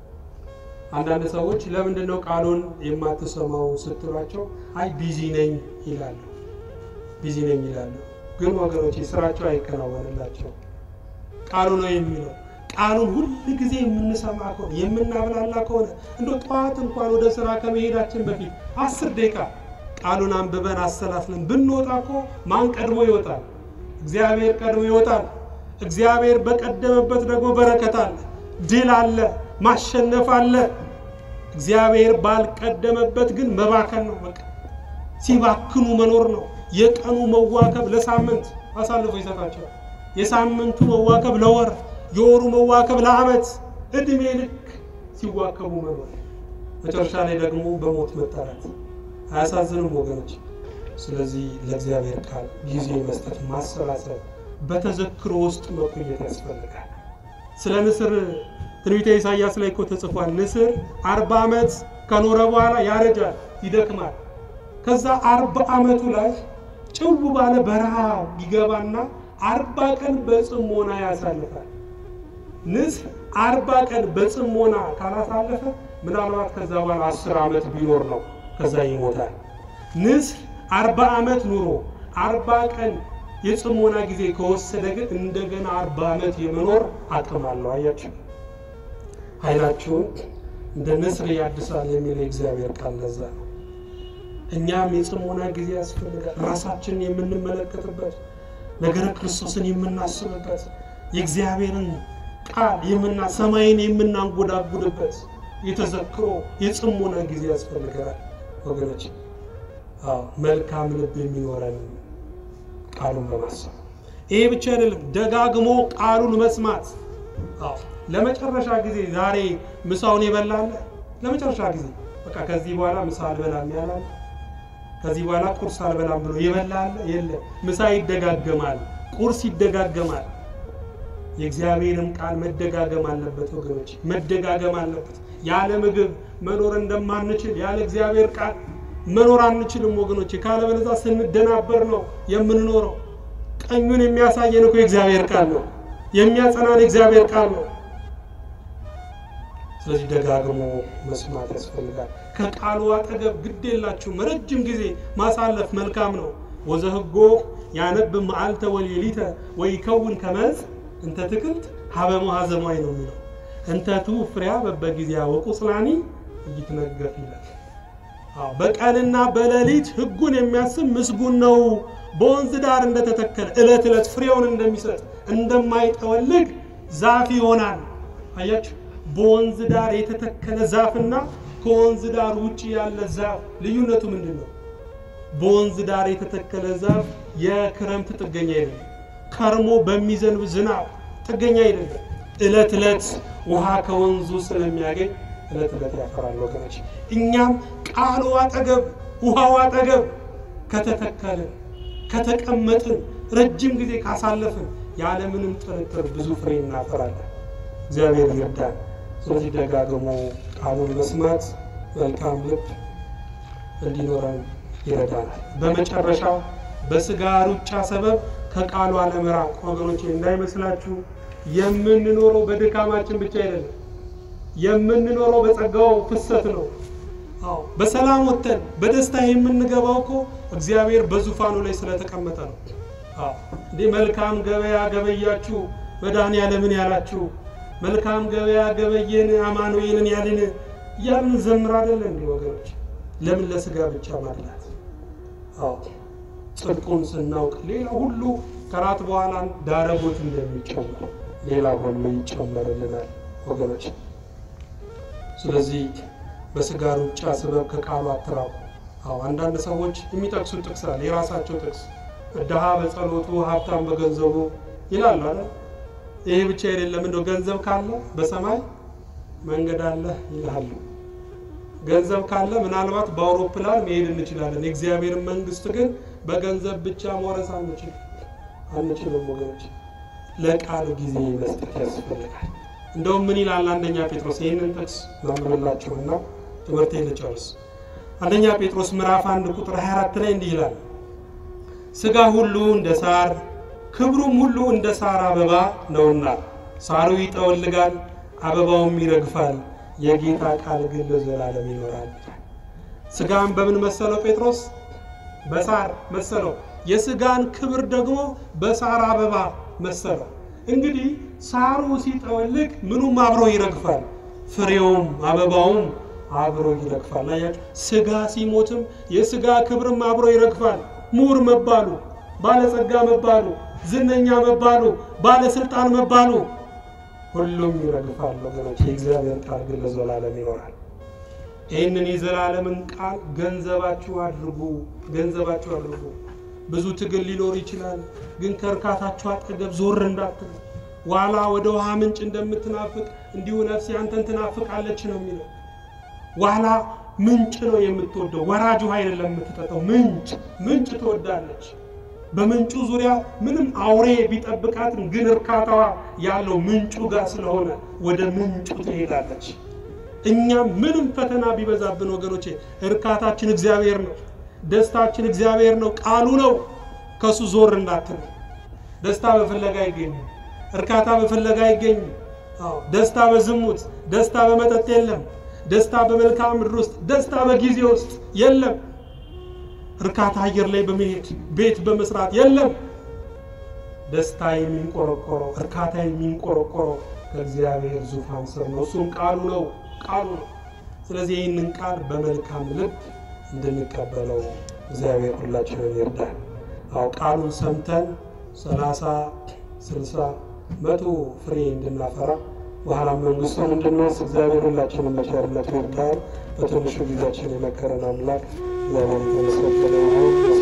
አንዳንድ ሰዎች ለምንድን ነው ቃሉን የማትሰማው ስትሏቸው፣ አይ ቢዚ ነኝ ይላሉ። ቢዚ ነኝ ይላሉ። ግን ወገኖች ስራቸው አይከናወንላቸው። ቃሉ ነው የሚለው ቃሉን ሁል ጊዜ የምንሰማ ከሆነ የምናብላላ ከሆነ እንደ ጠዋት እንኳን ወደ ስራ ከመሄዳችን በፊት አስር ደቂቃ ቃሉን አንብበን አሰላስለን ብንወጣ እኮ ማን ቀድሞ ይወጣል? እግዚአብሔር ቀድሞ ይወጣል። እግዚአብሔር በቀደመበት ደግሞ በረከት አለ፣ ድል አለ፣ ማሸነፍ አለ። እግዚአብሔር ባልቀደመበት ግን መባከን ነው። በቃ ሲባክኑ መኖር ነው። የቀኑ መዋከብ ለሳምንት አሳልፎ ይሰጣቸዋል። የሳምንቱ መዋከብ ለወር የወሩ መዋከብ ለዓመት እድሜ ልክ ሲዋከቡ መኖር መጨረሻ ላይ ደግሞ በሞት መጠራት አያሳዝንም ወገኖች? ስለዚህ ለእግዚአብሔር ቃል ጊዜ መስጠት፣ ማሰላሰል፣ በተዘክሮ ውስጥ መቆየት ያስፈልጋል። ስለ ንስር ትንቢተ ኢሳይያስ ላይ እኮ ተጽፏል። ንስር አርባ ዓመት ከኖረ በኋላ ያረጃል፣ ይደክማል። ከዛ አርባ ዓመቱ ላይ ጭው ባለ በረሃ ይገባና አርባ ቀን በጽሞና ያሳልፋል። ንስር አርባ ቀን በጽሞና ካላሳለፈ ምናልባት ከዛ በኋላ አስር ዓመት ቢኖር ነው ከዛ ይሞታል። ንስር አርባ ዓመት ኑሮ አርባ ቀን የጽሞና ጊዜ ከወሰደ ግን እንደገና አርባ ዓመት የመኖር አቅም አለው። አያችሁ፣ ኃይላችሁን እንደ ንስር ያድሳል የሚል የእግዚአብሔር ቃል ለዛ ነው። እኛም የጽሞና ጊዜ ያስፈልጋል። ራሳችንን የምንመለከትበት ነገረ ክርስቶስን የምናስብበት የእግዚአብሔርን ቃል የምና ሰማይን የምናንጎዳጉድበት የተዘክሮ የጽሞና ጊዜ ያስፈልገናል ወገኖች። አዎ መልካም ልብ የሚኖረን ቃሉን በማሰብ ይሄ ብቻ አይደለም፣ ደጋግሞ ቃሉን መስማት። አዎ ለመጨረሻ ጊዜ ዛሬ ምሳውን የበላለ ለመጨረሻ ጊዜ በቃ ከዚህ በኋላ ምሳ አልበላም ያላለ ከዚህ በኋላ ቁርስ አልበላም ብሎ የበላለ የለም። ምሳ ይደጋገማል፣ ቁርስ ይደጋገማል። የእግዚአብሔርም ቃል መደጋገም አለበት ወገኖች፣ መደጋገም አለበት። ያለ ምግብ መኖር እንደማንችል ያለ እግዚአብሔር ቃል መኖር አንችልም ወገኖች። ካለበለዚያ ስንደናበር ነው የምንኖረው። ቀኙን የሚያሳየን እኮ የእግዚአብሔር ቃል ነው፣ የሚያጸናን የእግዚአብሔር ቃል ነው። ስለዚህ ደጋግሞ መስማት ያስፈልጋል። ከቃሉ አጠገብ ግድ የላችሁም ረጅም ጊዜ ማሳለፍ መልካም ነው። ወዘህጎ ያነብ መዓልተ ወሌሊተ ወይከውን ከመዝ እንተ ትክልት ሀበ መሐዘማይ ነው የሚለው እንተቱ ፍሬያ በበጊዜያ ወቁጽላኒ እይትነገፍ ይላል። በቀንና በሌሊት ሕጉን የሚያስብ ምስጉን ነው። በወንዝ ዳር እንደተተከለ ዕለት ዕለት ፍሬውን እንደሚሰጥ እንደማይጠወልግ ዛፍ ይሆናል። አያችሁ፣ በወንዝ ዳር የተተከለ ዛፍና ከወንዝ ዳር ውጭ ያለ ዛፍ ልዩነቱ ምንድን ነው? በወንዝ ዳር የተተከለ ዛፍ የክረምት ጥገኛ አይደለም። ከርሞ በሚዘንብ ዝናብ ጥገኛ አይደለም። ዕለት ዕለት ውሃ ከወንዙ ስለሚያገኝ ዕለት ዕለት ያፈራል ወገኖች። እኛም ቃሉ አጠገብ ውሃው አጠገብ ከተተከልን ከተቀመጥን ረጅም ጊዜ ካሳለፍን ያለምንም ጥርጥር ብዙ ፍሬ እናፈራለን። እግዚአብሔር ይርዳን። ስለዚህ ደጋግሞ ቃሉን መስማት መልካም ልብ እንዲኖረን ይረዳናል። በመጨረሻ በስጋ ሩጫ ሰበብ ከቃሉ አለመራቅ ወገኖቼ እንዳይመስላችሁ የምንኖረው በድካማችን ብቻ አይደለም። የምንኖረው በጸጋው ፍሰት ነው። አዎ በሰላም ወጥተን በደስታ የምንገባው እኮ እግዚአብሔር በዙፋኑ ላይ ስለተቀመጠ ነው። አዎ እንዴ መልካም ገበያ ገበያችሁ መድኃኔዓለምን ያላችሁ መልካም ገበያ ገበየን አማኑኤልን ያልን እያልን ዘምር አይደለ እንዴ ወገኖች? ለምን ለስጋ ብቻ ማድላት? አዎ ጽድቁን ስናውቅ ሌላ ሁሉ ከራት በኋላ ዳረጎት እንደሚጨመር ሌላ ሁሉ ይጨመርልናል ወገኖች። ስለዚህ በስጋ ሩጫ ስበብ ከቃሉ አትራቁ። አዎ አንዳንድ ሰዎች የሚጠቅሱት ጥቅስ አለ፣ የራሳቸው ጥቅስ ድሃ በጸሎቱ ሀብታም በገንዘቡ ይላሉ አይደል? ይሄ ብቻ አይደለም፣ እንደው ገንዘብ ካለ በሰማይ መንገድ አለ ይላሉ። ገንዘብ ካለ ምናልባት በአውሮፕላን መሄድ እንችላለን። የእግዚአብሔርን መንግስት ግን በገንዘብ ብቻ መውረስ አንችል አንችልም ወገኖች። ለቃሉ ጊዜ መስጠት ያስፈልጋል። እንደውም ምን ይላል አንደኛ ጴጥሮስ? ይህንን ጥቅስ ማምርላችሁና ትምህርቴን ልጨርስ። አንደኛ ጴጥሮስ ምዕራፍ አንድ ቁጥር 24 ላይ እንዲህ ይላል፣ ስጋ ሁሉ እንደ ሳር ክብሩም ሁሉ እንደ ሳር አበባ ነውና ሳሩ ይጠወልጋል፣ አበባውም ይረግፋል፣ የጌታ ቃል ግን ለዘላለም ይኖራል። ስጋን በምን መሰለው ጴጥሮስ? በሳር መሰለው። የስጋን ክብር ደግሞ በሳር አበባ መሰለው። እንግዲህ ሳሩ ሲጠወልግ ምኑም አብሮ ይረግፋል፣ ፍሬውም አበባውም አብሮ ይረግፋል። አያችሁ፣ ስጋ ሲሞትም የስጋ ክብርም አብሮ ይረግፋል። ምሁር መባሉ፣ ባለጸጋ መባሉ፣ ዝነኛ መባሉ፣ ባለስልጣን መባሉ ሁሉም ይረግፋል ወገኖች። የእግዚአብሔር ቃል ግን ለዘላለም ይኖራል። ይህንን የዘላለምን ቃል ገንዘባችሁ አድርጉ፣ ገንዘባችሁ አድርጉ። ብዙ ትግል ሊኖር ይችላል፣ ግን ከእርካታችሁ አጠገብ ዞር እንዳትሉ። ዋላ ወደ ውሃ ምንጭ እንደምትናፍቅ እንዲሁ ነፍሴ አንተን ትናፍቃለች ነው የሚለው። ዋላ ምንጭ ነው የምትወደው፣ ወራጅ ውሃ አይደለም የምትጠጣው። ምንጭ ምንጭ ትወዳለች። በምንጩ ዙሪያ ምንም አውሬ ቢጠብቃትም ግን እርካታዋ ያለው ምንጩ ጋር ስለሆነ ወደ ምንጩ ትሄዳለች። እኛም ምንም ፈተና ቢበዛብን ወገኖቼ እርካታችን እግዚአብሔር ነው። ደስታችን እግዚአብሔር ነው፣ ቃሉ ነው። ከሱ ዞር እንዳትል። ደስታ በፍለጋ አይገኝም። እርካታ በፍለጋ አይገኝም። አዎ ደስታ በዝሙት፣ ደስታ በመጠጥ የለም። ደስታ በመልክዓ ምድር ውስጥ፣ ደስታ በጊዜ ውስጥ የለም። እርካታ አየር ላይ በመሄድ ቤት በመስራት የለም። ደስታ የሚንቆረቆረው እርካታ የሚንቆረቆረው ከእግዚአብሔር ዙፋን ስር ነው። እሱም ቃሉ ነው ቃሉ ነው። ስለዚህ ይህንን ቃል በመልካም ልብ እንድንቀበለው እግዚአብሔር ሁላችንን ይርዳል። አው ቃሉን ሰምተን ሰላሳ ስልሳ መቶ ፍሬ እንድናፈራ በኋላ መንግስቱን እንድንወርስ እግዚአብሔር ሁላችንን በቸርነቱ ይርዳል። በትንሹ ጊዜያችን የመከረን አምላክ እግዚአብሔር የተመሰገነ ይሁን።